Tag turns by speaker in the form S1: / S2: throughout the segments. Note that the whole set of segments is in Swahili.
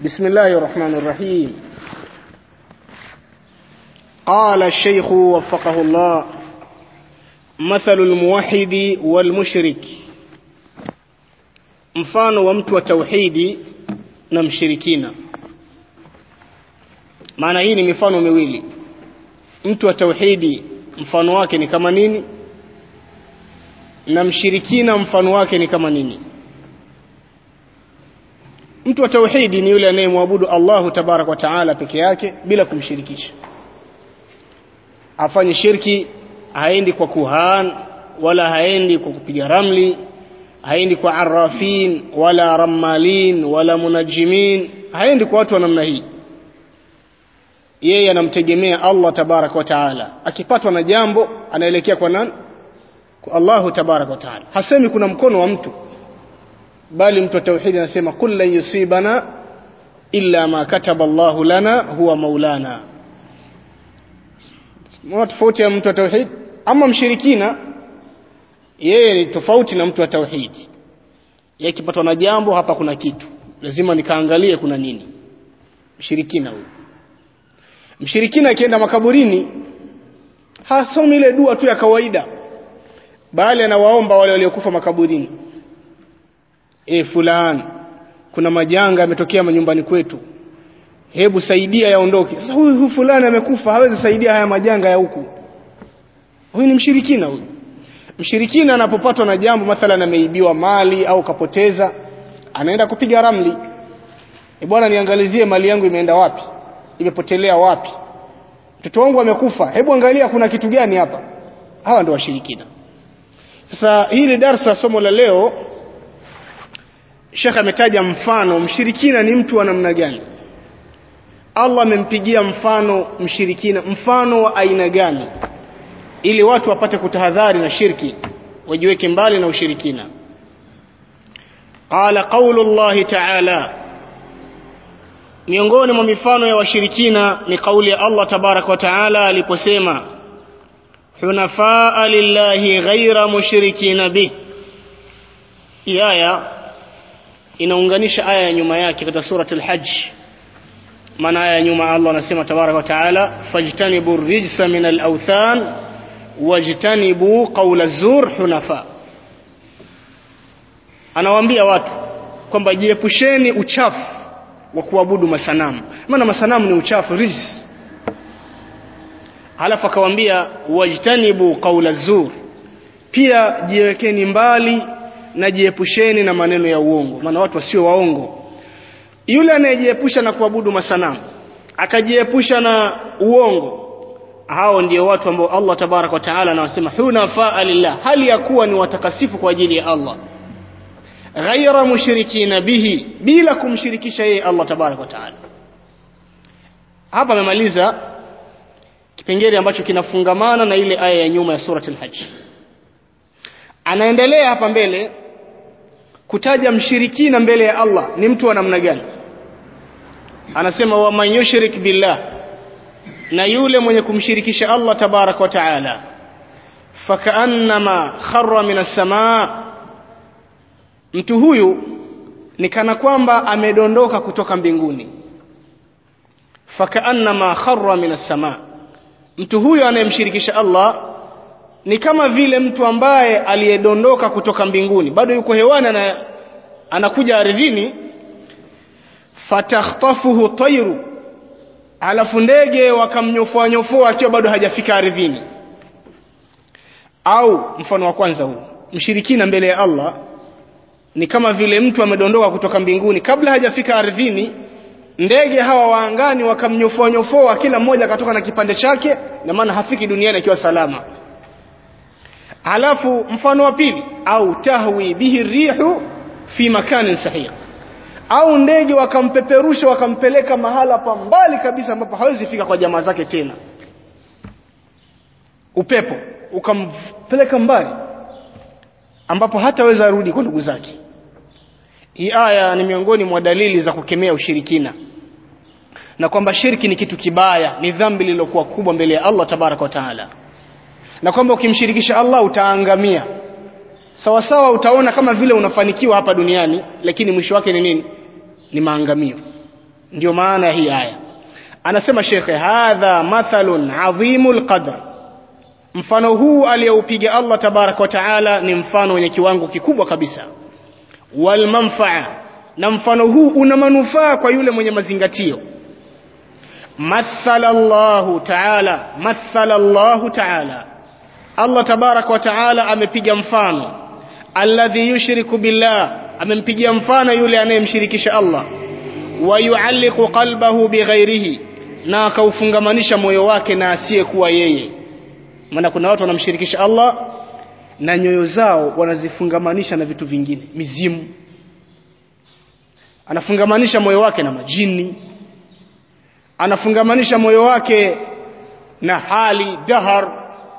S1: بسم الله الرحمن الرحيم قال الشيخ وفقه الله مثل الموحد والمشرك mfano wa mtu wa tauhidi na mshirikina maana hii ni mifano miwili mtu wa tauhidi mfano wake ni kama nini na mshirikina mfano wake ni kama nini mtu wa tauhidi ni yule anayemwabudu Allahu tabarak wa taala peke yake bila kumshirikisha afanye shirki haendi kwa kuhan wala haendi kwa kupiga ramli haendi kwa arrafin wala rammalin wala munajimin haendi kwa watu wa namna hii yeye anamtegemea Allah tabarak wa taala akipatwa na jambo anaelekea kwa nani kwa Allahu tabarak wa taala hasemi kuna mkono wa mtu bali mtu wa tauhidi anasema kul lan yusibana illa ma kataba Allahu lana huwa maulana mwana tofauti ya mtu wa tauhid ama mshirikina yeye ni tofauti na mtu wa tauhidi yeye akipatwa na jambo hapa kuna kitu lazima nikaangalie kuna nini mshirikina huyo mshirikina akienda makaburini hasomi ile dua tu ya kawaida bali anawaomba wale waliokufa makaburini e fulani kuna majanga yametokea manyumbani kwetu hebu saidia yaondoke sasa huyu hu fulani amekufa hawezi saidia haya majanga ya huku huyu ni mshirikina huyu mshirikina anapopatwa na jambo mathalan ameibiwa mali au kapoteza anaenda kupiga ramli e bwana niangalizie mali yangu imeenda wapi imepotelea wapi mtoto wangu amekufa hebu angalia kuna kitu gani hapa hawa ndio washirikina sasa hili darsa somo la leo Sheikh ametaja mfano mshirikina ni mtu wa namna gani Allah amempigia mfano mshirikina mfano wa aina gani ili watu wapate kutahadhari na shirki wajiweke mbali na ushirikina qala qawlu Allah ta'ala miongoni mwa mifano ya washirikina ni kauli ya Allah tabarak wa taala aliposema hunafaa lillahi ghaira mushrikina bi aya inaunganisha aya ya nyuma yake katika suratul hajj maana aya ya nyuma Allah anasema tabarak wa taala fajtanibu rijsa min al-awthan wajtanibu qawla zur hunafa anawaambia watu kwamba jiepusheni uchafu wa kuabudu masanamu maana masanamu ni uchafu rijs halafu akawaambia wajtanibu qawla zur pia jiwekeni mbali na jiepusheni na maneno ya uongo maana watu wasio waongo yule anayejiepusha na kuabudu masanamu akajiepusha na uongo hao ndio watu ambao Allah tabarak wa taala anawasema hunafaa lillah hali ya kuwa ni watakasifu kwa ajili ya Allah ghaira mushrikina bihi bila kumshirikisha yeye Allah tabarak wa taala hapa amemaliza kipengele ambacho kinafungamana na ile aya ya nyuma ya surati al-hajj anaendelea hapa mbele kutaja mshirikina mbele ya Allah ni mtu wa namna gani anasema wa man yushrik billah na yule mwenye kumshirikisha Allah tabarak wa taala fakaannama kharra minas samaa mtu huyu ni kana kwamba amedondoka kutoka mbinguni fakaannama kharra minas samaa mtu huyu anayemshirikisha Allah ni kama vile mtu ambaye aliyedondoka kutoka mbinguni bado yuko hewani na anakuja ardhini fatakhtafuhu tayru alafu ndege wakamnyofoa nyofoa akiwa bado hajafika ardhini au mfano wa kwanza huu mshirikina mbele ya Allah ni kama vile mtu amedondoka kutoka mbinguni kabla hajafika ardhini ndege hawa waangani wakamnyofoa nyofoa kila mmoja akatoka na kipande chake na maana hafiki duniani akiwa salama alafu mfano wa pili au tahwi bihi rihu fi makanin sahih au ndege wakampeperusha wakampeleka mahala pa mbali kabisa ambapo hawezi fika kwa jamaa zake tena upepo ukampeleka mbali ambapo hataweza rudi kwa ndugu zake hii aya ni miongoni mwa dalili za kukemea ushirikina na kwamba shirki ni kitu kibaya ni dhambi lililokuwa kubwa mbele ya Allah tabaraka wa taala na kwamba ukimshirikisha Allah utaangamia sawa sawa utaona kama vile unafanikiwa hapa duniani lakini mwisho wake ni nini ni maangamio ndio maana ya hii aya anasema shekhe hadha mathalun adhimul qadr mfano huu aliyoupiga Allah tabarak wa taala ni mfano wenye kiwango kikubwa kabisa wal manfaa na mfano huu una manufaa kwa yule mwenye mazingatio mathala Allah taala mathala Allah taala Allah tabarak wa taala amepiga mfano alladhi yushriku billah amempigia mfano yule anayemshirikisha Allah wa yualliqu qalbahu bighairihi na akaufungamanisha moyo wake na asiyekuwa yeye maana kuna watu wanamshirikisha Allah na nyoyo zao wanazifungamanisha na vitu vingine mizimu anafungamanisha moyo wake na majini anafungamanisha moyo wake na hali dahar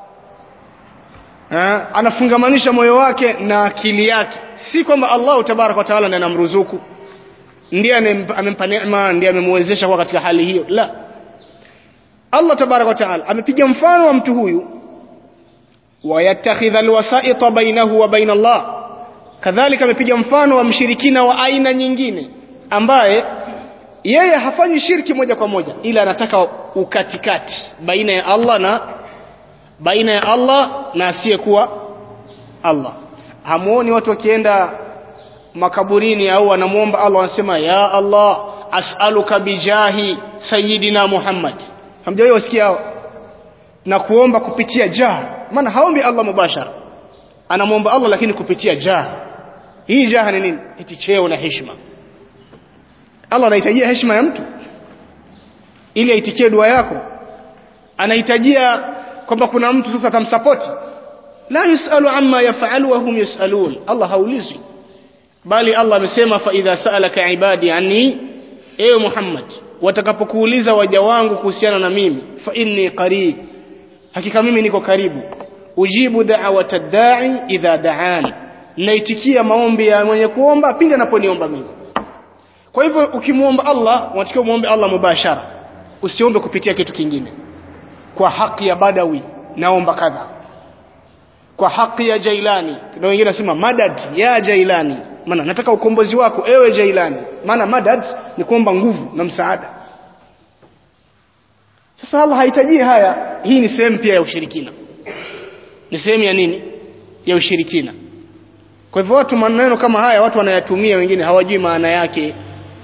S1: ha? anafungamanisha moyo wake na akili yake si kwamba Allah tabarak wa taala ndiye anamruzuku ndiye amempa neema ndiye amemwezesha kuwa katika hali hiyo la Allah tabarak wa taala amepiga mfano wa mtu huyu wayattakhidha alwasaita bainahu wa baina Allah kadhalika amepiga mfano wa mshirikina wa aina nyingine ambaye yeye hafanyi shirki moja kwa moja ila anataka ukatikati baina ya Allah na baina ya Allah na asiyekuwa Allah hamuoni watu wakienda makaburini au wanamuomba Allah wanasema ya Allah as'aluka bijahi sayyidina Muhammad hamjawahi wasikia hao na kuomba kupitia jah maana haombi Allah mubashara anamwomba Allah lakini kupitia jah hii jah ni nini eti cheo na heshima Allah anahitajia heshima ya mtu ili aitikie dua yako anahitajia kwamba kuna mtu sasa atamsapoti la yusalu amma yafalu wa hum yusalun Allah haulizwi bali Allah amesema fa idha sa'alaka ibadi anni ewe Muhammad watakapokuuliza waja wangu kuhusiana na mimi fa inni qarib hakika mimi niko karibu ujibu da'wata da'i idha da'ani naitikia maombi ya mwenye kuomba pindi anaponiomba mimi kwa hivyo ukimwomba Allah unatakiwa muombe Allah mubashara usiombe kupitia kitu kingine kwa haki ya badawi naomba kadha kwa haki ya jailani na wengine nasema madad ya jailani maana nataka ukombozi wako ewe jailani maana madad ni kuomba nguvu na msaada sasa Allah hahitaji haya hii ni sehemu pia ya ushirikina ni sehemu ya nini ya ushirikina kwa hivyo watu maneno kama haya watu wanayatumia wengine hawajui maana yake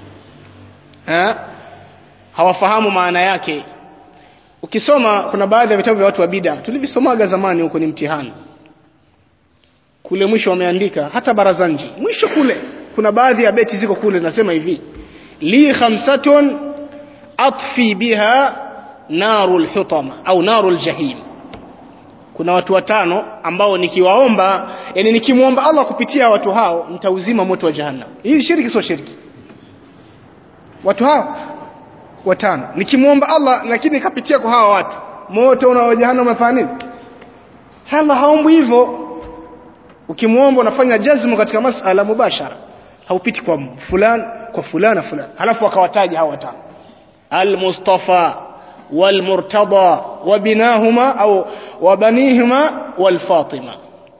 S1: ha? hawafahamu maana yake ukisoma kuna baadhi ya vitabu vya watu wa bid'a tulivisomaga zamani huko ni mtihani kule mwisho wameandika hata barazanji mwisho kule kuna baadhi ya beti ziko kule nasema hivi li khamsatun atfi biha narul hutama au narul jahim kuna watu watano ambao nikiwaomba yani nikimwomba Allah kupitia watu hao nitauzima moto wa jahannam hii shiriki sio shiriki watu hao watano nikimwomba Allah lakini kapitia kwa hawa watu moto una jahannam umefanya nini Allah haombi hivyo ukimwomba unafanya jazmu katika masala mubashara haupiti kwa fulani kwa fulana fulani halafu akawataja hawa watano al-mustafa wal-murtada wa binahuma au wa banihima wal-fatima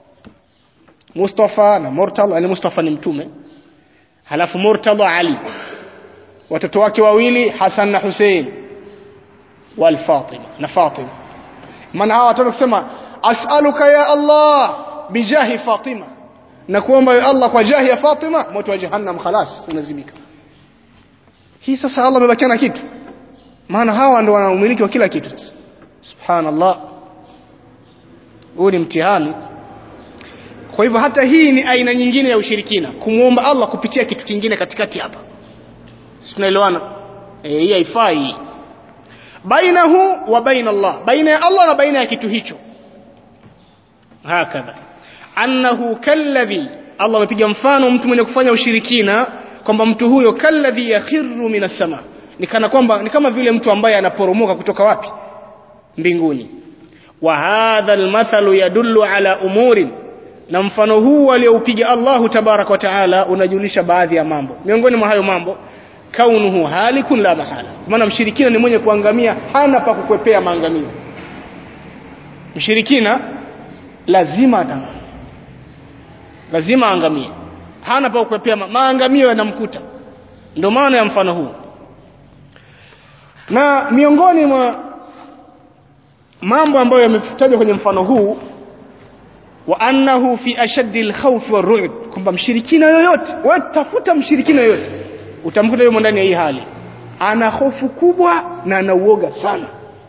S1: mustafa na murtada ni mustafa ni mtume halafu murtada ali watoto wake wawili Hassan na Hussein wal Fatima na Fatima maana hawa watoto kusema as'aluka ya Allah bijahi Fatima na kuomba ya Allah kwa jahi ya Fatima moto wa jahannam khalas unazimika hii sasa Allah amebakia na kitu maana hawa ndio wana umiliki wa kila kitu sasa subhanallah huu ni mtihani kwa hivyo hata hii ni aina nyingine ya ushirikina kumwomba Allah kupitia kitu kingine katikati hapa si tunaelewana eh hii haifai bainahu wa baina Allah baina ya Allah na baina ya kitu hicho hakadha annahu kalladhi Allah amepiga mfano mtu mwenye kufanya ushirikina kwamba mtu huyo kalladhi yakhiru minas sama ni kana kwamba ni kama vile mtu ambaye anaporomoka kutoka wapi mbinguni wa hadha almathalu yadullu ala umurin na mfano huu alioupiga Allahu tabarak wa taala unajulisha baadhi ya mambo miongoni mwa hayo mambo kaunuhu halikun la mahala maana mshirikina ni mwenye kuangamia hana pa kukwepea maangamio mshirikina lazima atangamie lazima aangamie hana pa kukwepea ma maangamio yanamkuta ndio maana ya mfano huu na miongoni mwa mambo ambayo yametajwa kwenye mfano huu wa annahu fi ashaddi alkhawf warru'b kwamba mshirikina yoyote watafuta mshirikina yoyote utamkuta yumo ndani ya hii hali ana hofu kubwa na ana uoga sana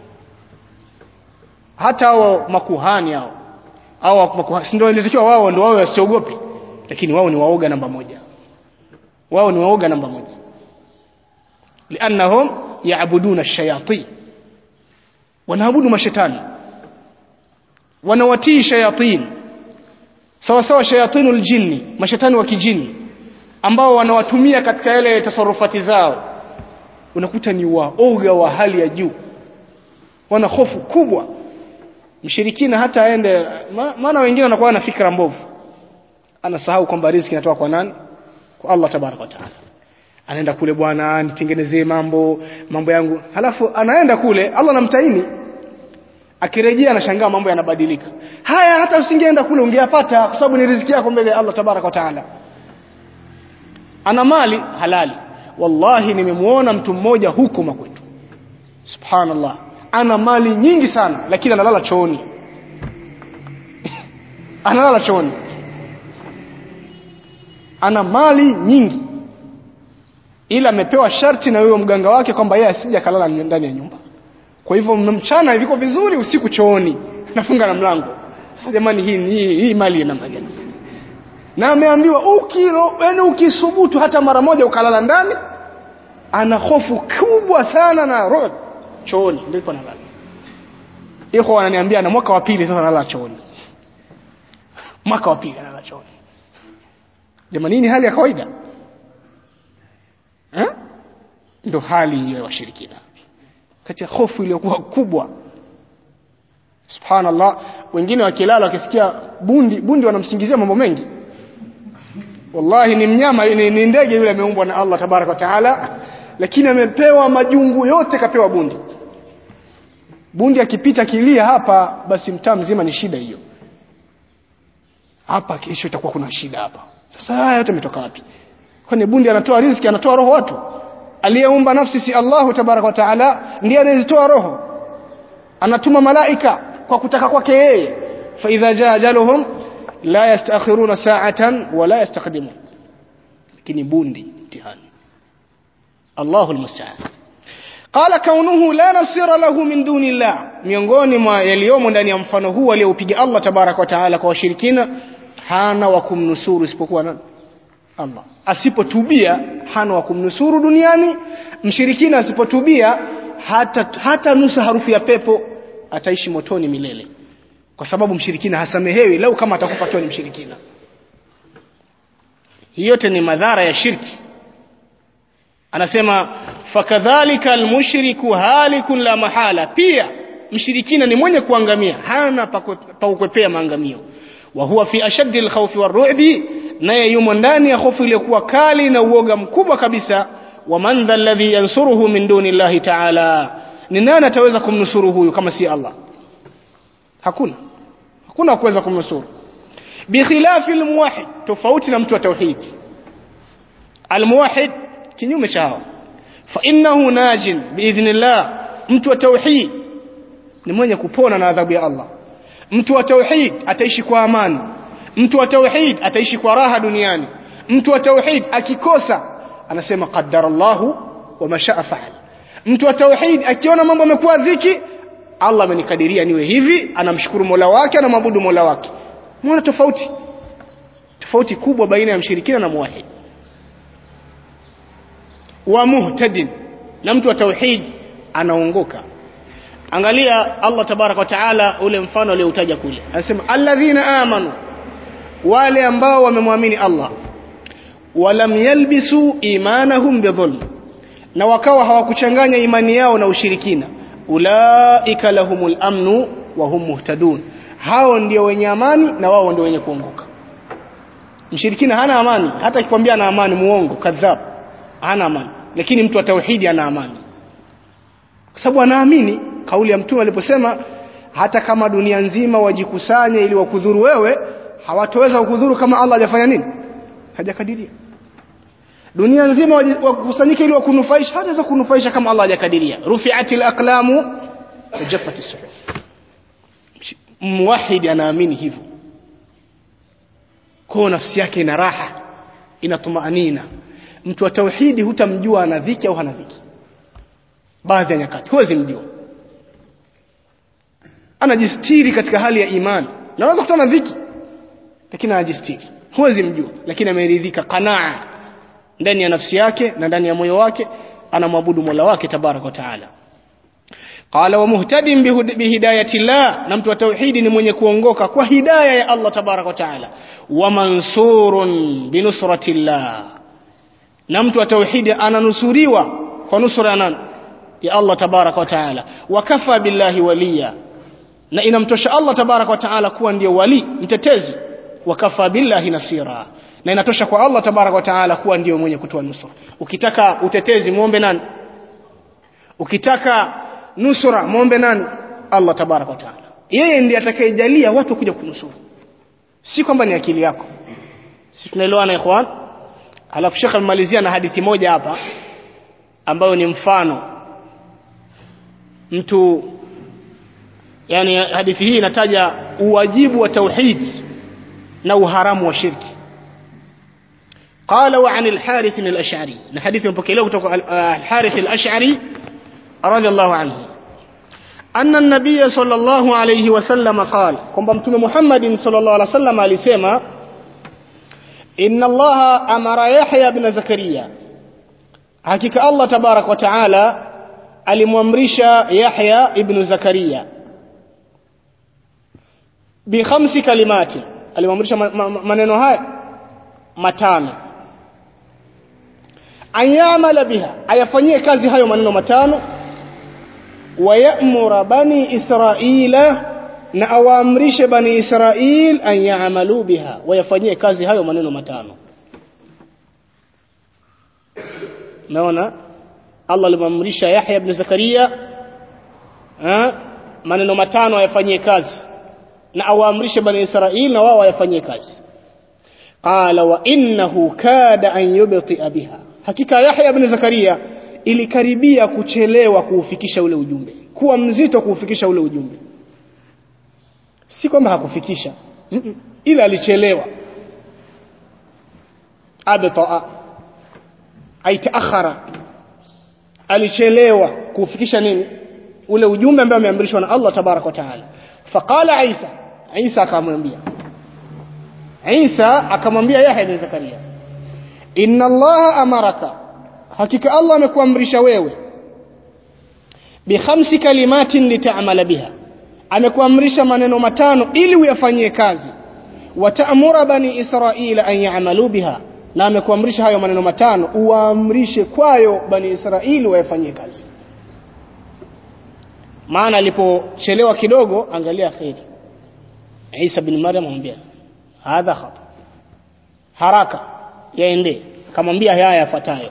S1: hata hao makuhani hao hao makuhani ndio inatakiwa wao ndio wao wasiogope lakini wao ni waoga namba moja wao ni waoga namba moja liannahum yaabuduna ash-shayatin wanaabudu mashetani wanawatii shayatin sawa sawa shayatinul jinni mashetani wa kijini ambao wanawatumia katika yale tasarufati zao unakuta ni waoga wa hali ya juu wana hofu kubwa mshirikina hata aende maana wengine wanakuwa na fikra mbovu anasahau kwamba riziki inatoka kwa nani kwa Allah tabaraka wa taala anaenda kule bwana nitengenezee mambo mambo yangu halafu anaenda kule Allah anamtaini akirejea anashangaa mambo yanabadilika haya hata usingeenda kule ungeyapata kwa sababu ni riziki yako mbele ya Allah tabaraka wa taala ana mali halali wallahi nimemuona mtu mmoja huko makwetu subhanallah ana mali nyingi sana lakini analala chooni analala chooni ana mali nyingi ila amepewa sharti na huyo mganga wake kwamba yeye asije kalala ndani ya nyumba kwa hivyo mchana viko vizuri usiku chooni nafunga na mlango sasa jamani hii hii, hii mali ina namna gani na ameambiwa ukilo yani ukisubutu hata mara moja ukalala ndani ana hofu kubwa sana na roho chooni ndipo analala iko wananiambia na mwaka wa pili sasa analala chooni mwaka wa pili analala chooni jamani ni hali ya kawaida eh ndo hali hiyo ya washirikina kati ya hofu iliyokuwa kubwa subhanallah wengine wakilala wakisikia bundi bundi wanamsingizia mambo mengi wallahi ni mnyama ni, ni ndege yule ameumbwa na Allah tabaraka wa taala lakini amepewa majungu yote kapewa bundi bundi akipita kilia hapa basi mtaa mzima ni shida hiyo hapa kesho itakuwa kuna shida hapa sasa haya yote yametoka wapi kwani bundi anatoa riziki anatoa roho watu aliyeumba nafsi si Allahu tabaraka wa taala ndiye anayezitoa roho anatuma malaika kwa kutaka kwake yeye fa idha jaa ajaluhum la yastakhiruna sa'atan wala yastaqdimun lakini bundi mtihani Allahu almusta'an qala kaunuhu la nasira lahu min duni Allah miongoni mwa yaliyomo ndani ya mfano huu aliyoupiga Allah tabaraka wa taala kwa washirikina hana wa kumnusuru isipokuwa nani Allah asipotubia hana wa kumnusuru duniani mshirikina asipotubia hata hata nusa harufu ya pepo ataishi motoni milele kwa sababu mshirikina hasamehewi lau kama atakufa akiwa ni mshirikina hii yote ni madhara ya shirki anasema fakadhalika almushriku halikun la mahala pia mshirikina ni mwenye kuangamia hana pa kukwepea maangamio wa huwa fi ashaddi alkhawfi warru'bi naye yumo ndani ya hofu iliyokuwa kali na uoga mkubwa kabisa wa man dha alladhi yansuruhu min duni llahi ta'ala ni nani ataweza kumnusuru huyu kama si Allah hakuna hakuna kuweza kumnusuru bikhilafi almuwahhid tofauti na mtu wa tauhid almuwahhid kinyume chao fa innahu najin biidhnillah mtu wa tauhid ni mwenye kupona na adhabu ya Allah mtu wa tauhid ataishi kwa amani mtu wa tauhid ataishi kwa raha duniani mtu wa tauhid akikosa anasema qaddara Allahu wa mashaa faal mtu wa tauhid akiona mambo yamekuwa dhiki Allah amenikadiria niwe hivi anamshukuru Mola wake anamwabudu Mola wake muona tofauti tofauti kubwa baina ya mshirikina na muwahid wa muhtadin na mtu wa tauhid anaongoka angalia Allah tabarak wa taala ule mfano alioutaja kule anasema alladhina amanu wale ambao wamemwamini Allah walam yalbisu imanahum bidhulm na wakawa hawakuchanganya imani yao na ushirikina ulaika lahumul amnu wa hum muhtadun hao ndio wenye amani na wao ndio wenye kuongoka mshirikina hana amani hata akikwambia ana amani muongo kadhab hana amani lakini mtu wa tauhidi ana amani kwa sababu anaamini kauli ya mtume aliposema hata kama dunia nzima wajikusanye ili wakudhuru wewe hawatoweza kukudhuru kama Allah hajafanya nini hajakadiria dunia nzima wakusanyike ili wakunufaisha haweza kunufaisha kama Allah hajakadiria rufi'atil aqlamu tajaffat as-suhuf muwahid anaamini hivyo kwa nafsi yake ina raha ina tumaanina mtu wa tauhidi hutamjua ana dhiki au hana dhiki baadhi ya nyakati huwezi mjua anajistiri katika hali ya imani na unaweza kutana dhiki lakini anajistiri huwezi mjua lakini ameridhika qanaa ndani ya nafsi yake na ndani ya moyo wake anamwabudu Mola wake tabaraka wa taala qala wa muhtadin bihidayati llah na mtu wa tauhidi ni mwenye kuongoka kwa hidaya ya Allah tabaraka wa taala wa mansurun binusrati llah na mtu wa tauhidi ananusuriwa kwa nusra ya nani ya Allah tabaraka wa taala wa kafa billahi waliya na inamtosha Allah tabaraka wa taala kuwa ndio wali mtetezi wa kafa billahi nasira na inatosha kwa Allah tabaraka wa taala kuwa ndio mwenye kutoa nusra ukitaka utetezi muombe nani ukitaka nusra muombe nani Allah tabaraka wa taala yeye ndiye atakayejalia watu kuja kunusuru si kwamba ni akili yako si tunaelewana ikhwan alafu shekhe alimalizia na hadithi moja hapa ambayo ni mfano mtu yani hadithi hii inataja uwajibu wa tauhid na uharamu wa shirki قال وعن الحارث الأشعري الحديث مبكيله الحارث الأشعري رضي الله عنه أن النبي صلى الله عليه وسلم قال كم بمتم محمد صلى الله عليه وسلم alisema إن الله أمر يحيى بن زكريا hakika Allah tabarak wa taala alimwamrisha Yahya ibn Zakaria bi khamsi kalimati alimwamrisha maneno haya matano ayamala biha ayafanyie kazi hayo maneno matano wayamura bani israila na awaamrishe bani israil an yaamalu biha wayafanyie kazi hayo maneno matano naona Allah alimamrisha Yahya ibn Zakaria ha? maneno matano ayafanyie kazi na awaamrishe bani Israil na wao wayafanyie kazi qala wa innahu kada an yubti'a biha hakika Yahya ibn Zakaria ilikaribia kuchelewa kuufikisha ule ujumbe kuwa mzito kuufikisha ule ujumbe si kwamba hakufikisha mm -mm. ila alichelewa abtaa aitaakhara alichelewa kuufikisha nini ule ujumbe ambao ameamrishwa na Allah tabarak wa taala faqala Isa Isa akamwambia Isa akamwambia Yahya ibn Zakaria inna Allah amaraka hakika Allah amekuamrisha wewe bi khamsi kalimatin lita'mala biha amekuamrisha maneno matano ili uyafanyie kazi wataamura bani israila an ya'malu biha na amekuamrisha hayo maneno matano uwaamrishe kwayo bani israili wayafanyie kazi maana alipochelewa kidogo angalia khairi Isa bin Maryam amwambia hadha khata haraka yaende akamwambia haya yafuatayo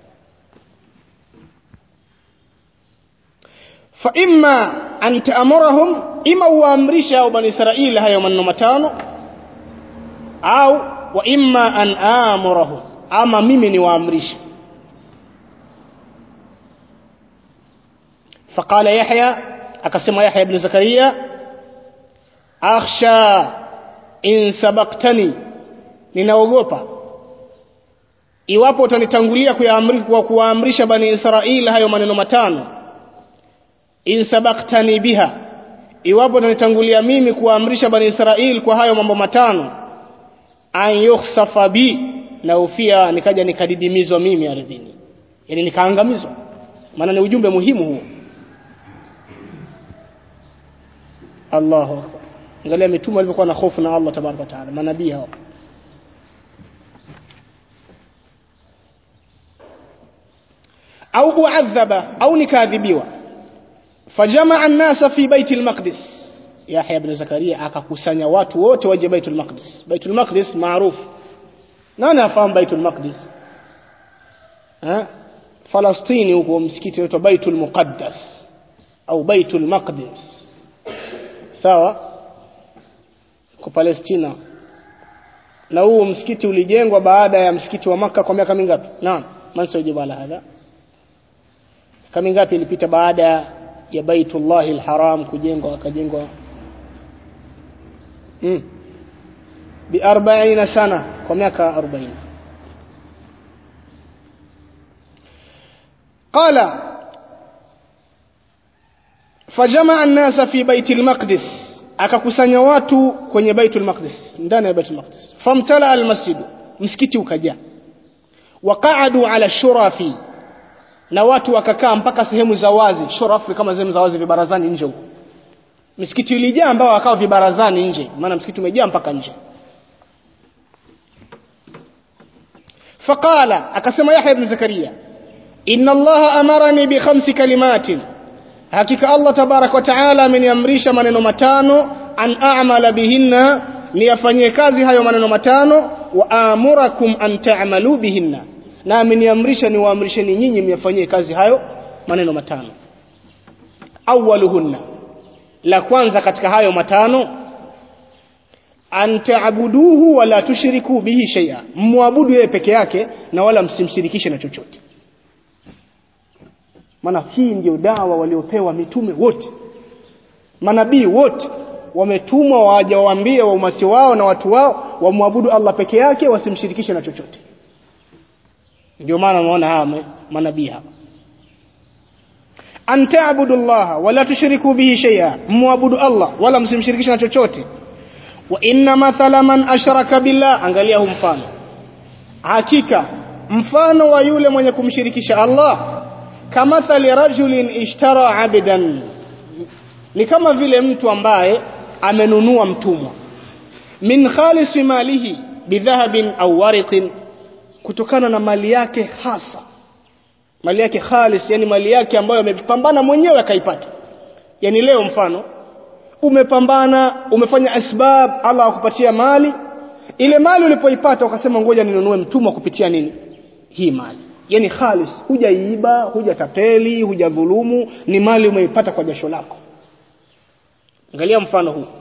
S1: fa imma an ta'murahum ima uamrisha au bani israili hayo maneno matano au wa imma an amurahum ama mimi ni waamrishe فقال يحيى akasema Yahya ibn Zakaria akhsha in sabaqtani ninaogopa iwapo utanitangulia kuyaamri kwa kuwaamrisha bani Israil hayo maneno matano in sabaqtani biha iwapo utanitangulia mimi kuwaamrisha bani Israil kwa hayo mambo matano an yukhsafa bi na ufia nikaja nikadidimizwa mimi ardhini yani nikaangamizwa maana ni ujumbe muhimu huo Allahu akbar angalia mitume walivyokuwa na hofu na Allah tabaraka taala manabii hao au uadhaba au nikadhibiwa fajamaa an-nasa fi baiti al-maqdis Yahya ibn Zakaria akakusanya watu wote waje Baitul Maqdis Baitul Maqdis maarufu nani afahamu Baitul Maqdis eh Falastini huko msikiti unaitwa Baitul Muqaddas au Baitul Maqdis sawa kwa Palestina na huu msikiti ulijengwa baada ya msikiti wa maka kwa miaka mingapi naam man sajibu ala hadha miaka mingapi ilipita baada ya baitullahi alharam kujengwa akajengwa mm. bi 40 sana kwa miaka 40 قال فجمع الناس في بيت المقدس akakusanya watu kwenye baitul maqdis ndani ya baitul maqdis famtala almasjid msikiti ukajaa waqaadu ala shurafi na watu wakakaa mpaka sehemu za wazi shurafu kama sehemu za wazi vibarazani nje huko msikiti ilijaa ambao wakao vibarazani nje maana msikiti umejaa mpaka nje faqala akasema yahya ibn zakaria inna allaha amarani bi khamsi kalimatin hakika Allah tabarak wa taala ameniamrisha maneno matano an a'mala bihinna niyafanyie kazi hayo maneno matano wa amurakum an ta'malu bihinna na ameniamrisha niwaamrisheni nyinyi myafanyie kazi hayo maneno matano awaluhunna la kwanza katika hayo matano an ta'buduhu wala tushriku bihi shay'a muabudu yeye peke yake na wala msimshirikishe na chochote maana hii ndio dawa waliopewa mitume wote manabii wote wametumwa waje waambie wa umati wao na watu wao wamwabudu Allah peke yake wasimshirikishe na chochote ndio maana unaona hawa manabii hapa an ta'budu Allah wala tushriku bihi shay'a muabudu Allah wala msimshirikishe na chochote wa inna mathala man ashraka billah angalia huu mfano hakika mfano wa yule mwenye kumshirikisha Allah kamathali rajulin ishtara abdan ni kama vile mtu ambaye amenunua mtumwa min khalisi malihi bidhahabin au wariqin kutokana na mali yake hasa mali yake khalis yani mali yake ambayo amepambana mwenyewe akaipata yani leo mfano umepambana umefanya asbab Allah akupatia mali ile mali ulipoipata ukasema ngoja ninunue mtumwa kupitia nini hii mali yani khalis hujaiba hujatapeli hujadhulumu ni mali umeipata kwa jasho lako angalia mfano huu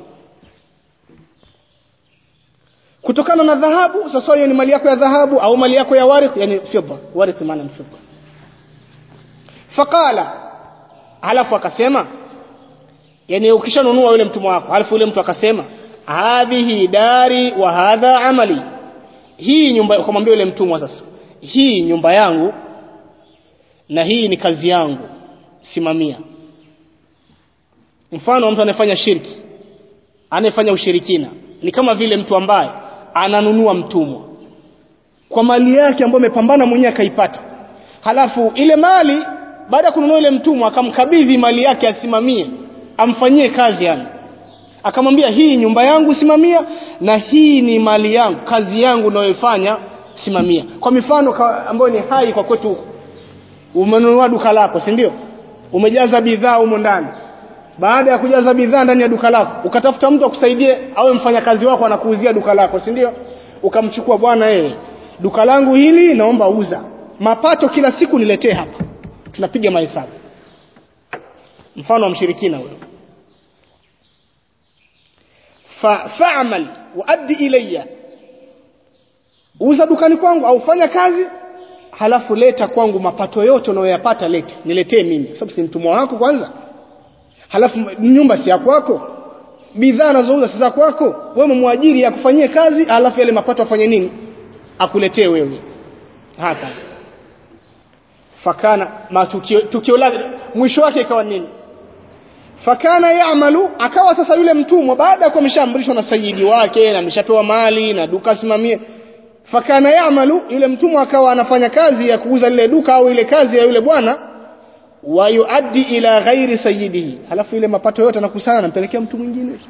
S1: kutokana na dhahabu sasa hiyo ni mali yako ya dhahabu au mali yako ya warith yani fidda warith maana ni fidda faqala halafu akasema yani ukishanunua yule mtumwa wako halafu yule mtu akasema hadhihi dari wa hadha amali hii nyumba ukamwambia yule mtumwa sasa hii nyumba yangu na hii ni kazi yangu simamia mfano mtu anayefanya shirki anayefanya ushirikina ni kama vile mtu ambaye ananunua mtumwa kwa mali yake ambayo amepambana mwenyewe akaipata halafu ile mali baada ya kununua ile mtumwa akamkabidhi mali yake asimamie amfanyie kazi yani akamwambia hii nyumba yangu simamia na hii ni mali yangu kazi yangu nayoifanya simamia kwa mifano ambayo ni hai kwa kwetu huko umenunua duka lako si ndio umejaza bidhaa humo ndani baada ya kujaza bidhaa ndani ya duka lako ukatafuta mtu akusaidie awe mfanyakazi wako anakuuzia duka lako si ndio ukamchukua bwana yeye duka langu hili naomba uza mapato kila siku niletee hapa tunapiga mahesabu mfano wa mshirikina huyo fa fa'mal wa addi ilayya uza dukani kwangu au fanya kazi halafu leta kwangu mapato yote unayoyapata leta niletee mimi sababu si mtumwa wako kwanza halafu nyumba si ya kwako bidhaa anazouza si za kwako wewe mwajiri akufanyie kazi halafu yale mapato afanye nini akuletee wewe hapa fakana matukio tukio lake mwisho wake ikawa nini fakana yaamalu akawa sasa yule mtumwa baada ya kuwa ameshaamrishwa na sayidi wake na ameshapewa mali na duka asimamie fakana yaamalu yule mtumwa akawa anafanya kazi ya kuuza lile duka au ile kazi ya yule bwana wa yuaddi ila ghairi sayyidihi halafu ile mapato yote anakusanya anampelekea mtu mwingine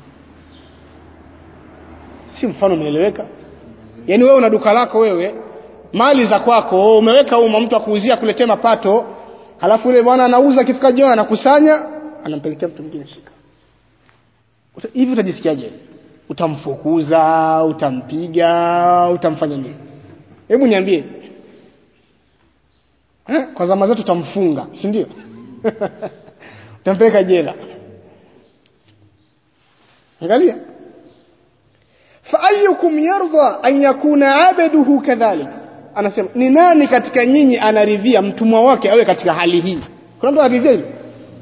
S1: si mfano umeeleweka yani wewe una duka lako wewe mali za kwako umeweka uma mtu akuuzia kuletea mapato halafu yule bwana anauza kifika jioni anakusanya anampelekea mtu mwingine shika hivi utajisikiaje utamfukuza utampiga utamfanya nini hebu niambie eh? kwa zama zetu utamfunga si ndio utampeleka jela angalia فأيكم يرضى أن يكون عبده كذلك anasema ni nani katika nyinyi anaridhia mtumwa wake awe katika hali hii kuna mtu anaridhia hilo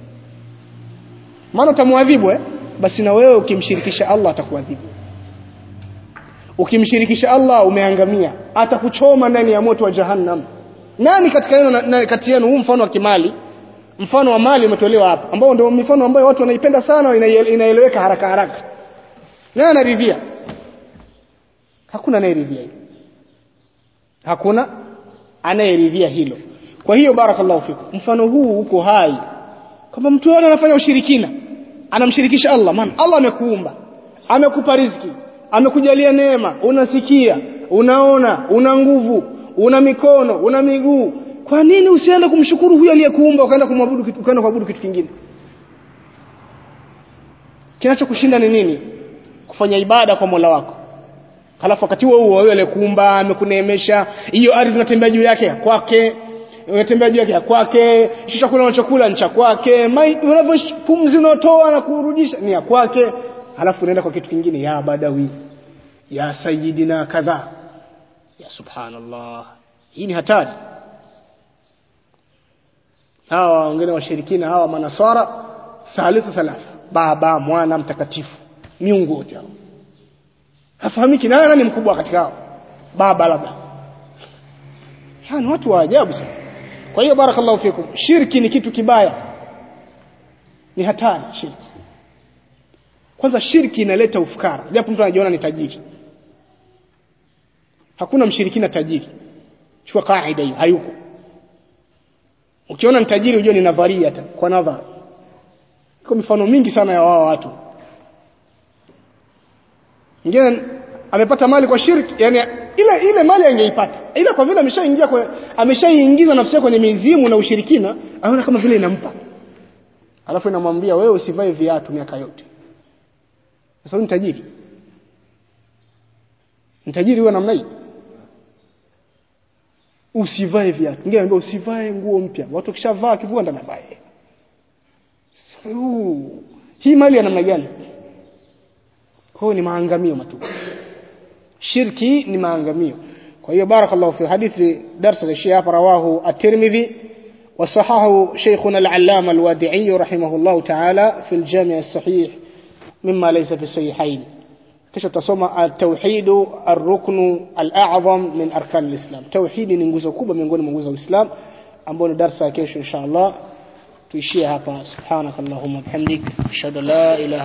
S1: maana utamwadhibu eh basi na wewe ukimshirikisha Allah atakuadhibu ukimshirikisha Allah umeangamia atakuchoma ndani ya moto wa jahannam nani katika yenu na- na- kati yenu huu mfano wa kimali mfano wa mali umetolewa hapa ambao ndio mifano ambayo watu wanaipenda sana inaele- inaeleweka haraka haraka nani anaridhia hakuna anayeridhia hilo hakuna anayeridhia hilo kwa hiyo barakallahu fikum mfano huu uko hai kwamba mtu yote anafanya ushirikina anamshirikisha Allah maana Allah amekuumba amekupa riziki amekujalia neema unasikia unaona una nguvu una mikono una miguu kwa nini usiende kumshukuru huyo aliyekuumba ukaenda kumwabudu kitu ukaenda kuabudu kitu kingine kinachokushinda ni nini kufanya ibada kwa Mola wako halafu wakati huo huo wewe aliyekuumba amekuneemesha hiyo ardhi unatembea juu yake ya kwake unatembea juu yake ya kwake hicho chakula unachokula ni cha kwake mai- unavyo pumzi unaotoa na kurudisha ni ya kwake halafu unaenda kwa kitu kingine ya badawi ya sayidina kadha ya subhanallah hii ni hatari hawa wengine washirikina hawa manaswara thalithu thalatha baba mwana mtakatifu miungu wote hao hafahamiki nani nani mkubwa katika hao baba labda yani watu wa ajabu sana kwa hiyo barakallahu fikum shirki ni kitu kibaya ni hatari shirki kwanza shirki inaleta ufukara japo mtu anajiona ni tajiri hakuna mshirikina tajiri chukua kaida hiyo hayuko ukiona ni tajiri ujue ni nadharia hata kwa nadhara iko mifano mingi sana ya wao watu mwingine amepata mali kwa shirki yani ile ile mali angeipata ila kwa vile ameshaingia kwa ameshaingiza nafsi yake kwenye mizimu na ushirikina anaona kama vile inampa alafu inamwambia wewe usivae viatu miaka yote sasa huyu ni tajiri ni tajiri huwa namna hii usivae viatu mwingine anambia usivae nguo mpya watu kishavaa kivua ndo anavae Sasa, huu, hii mali ya namna gani kwa hiyo ni maangamio matupu shirki ni maangamio kwa hiyo barakallahu fi hadithi darsa la Sheikh hapa rawahu at-Tirmidhi وصححه شيخنا العلامة الوادعي رحمه الله تعالى في الجامع الصحيح مما ليس في الصحيحين kisha tutasoma at-tauhid ar-rukn al-a'zam min arkan al-islam tauhidi ni nguzo kubwa miongoni mwa nguzo za Uislamu ambayo ni darasa ya kesho inshallah tuishie hapa subhanakallahumma bihamdik ashhadu an la ilaha